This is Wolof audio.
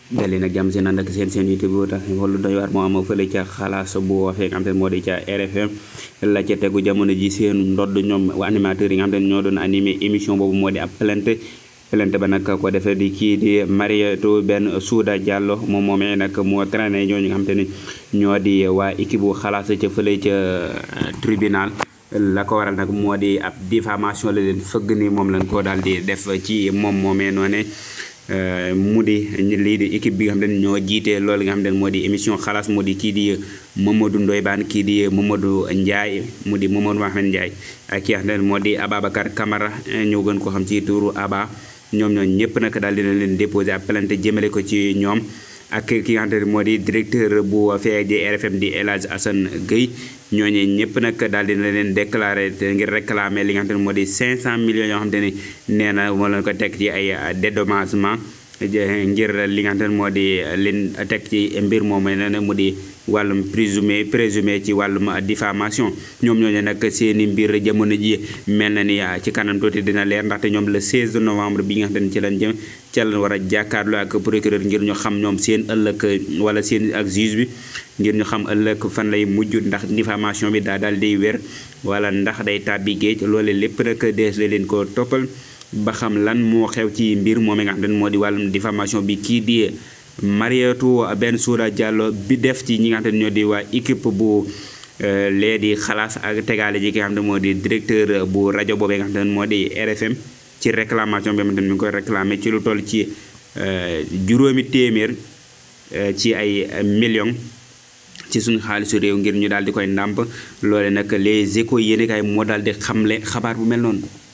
dali nag jàmm seen ànd ak seen seen youtube bu tax xoolu doy waar moo am fële ca xalaas bu waxee nga xam te ne moo di ca RFM la ca tegu jamono ji seen ndodd ñoom animateurs yi nga xam te ne ñoo doon animé émission boobu moo di ab plainte plainte ba nag ko defee di kii di Mariétou Ben Souda Diallo moom moomee nag moo traîné ñooñu nga xam te ne ñoo di waa équipe bu xalaas ca fële ca tribunal la ko waral nag moo di ab diffamation la leen fëgg ni moom lañ ko daal di def ci moom moomee noone mu di lii di équipe bi nga xam ne ñoo jiite loolu nga xam ne moo di émission xalaas mu di kii di Mamadou Ndoye Bane kii di Mamadou Ndiaye mu di Mamadou Mohamed Ndiaye ak ki nga xam ne moo di Ababacar Camara ñu gën ko xam ci turu Aba ñoom ñoo ñëpp nag daal dina leen déposé ab plainte jëmale ko ci ñoom ak ki nga xamante ne moo di directeur bu fee di RFM di El Hadj Assane Gueye ñooñu ñëpp nag daal dina leen déclaré ngir réclamer li nga xamante ne moo di 500 millions yoo xamante ne nee na moo leen ko teg ci ay dédommagement ngir li nga xamante ne moo di leen teg ci mbir moom nee na mu di wàllum présumé présumé ci wàllum diffamation ñoom ñooñu nag seeni mbir jamono ji mel na ni ci kanam tuuti dina leer ndaxte ñoom le 16 novembre bi nga xam ne ci lañ jëm ca lañ war a jàkkaarloo ak procureur ngir ñu xam ñoom seen ëllëg wala seen ak juge bi ngir ñu xam ëllëg fan lay mujj ndax diffamation bi daa daal di wér wala ndax day tàbbi géej loole lépp nag dees la leen ko toppal ba xam lan moo xew ci mbir moom nga xam ne moo di wàllum diffamation bi kii di Mariétou Ben Souda Diallo bi def ci ñi nga xam ne ñoo di waa équipe bu lee di xalaas ak tegaale ji ki nga xam ne moo di directeur bu rajo boobee nga xam ne moo di RFM ci réclamation bi nga xam ne mi ngi koy réclamé ci lu toll ci juróomi téeméer ci ay millions ci suñu xaalisu réew ngir ñu daal di koy ndàmp loole nag les échos yéen kay moo daal di xamle xabaar bu mel noonu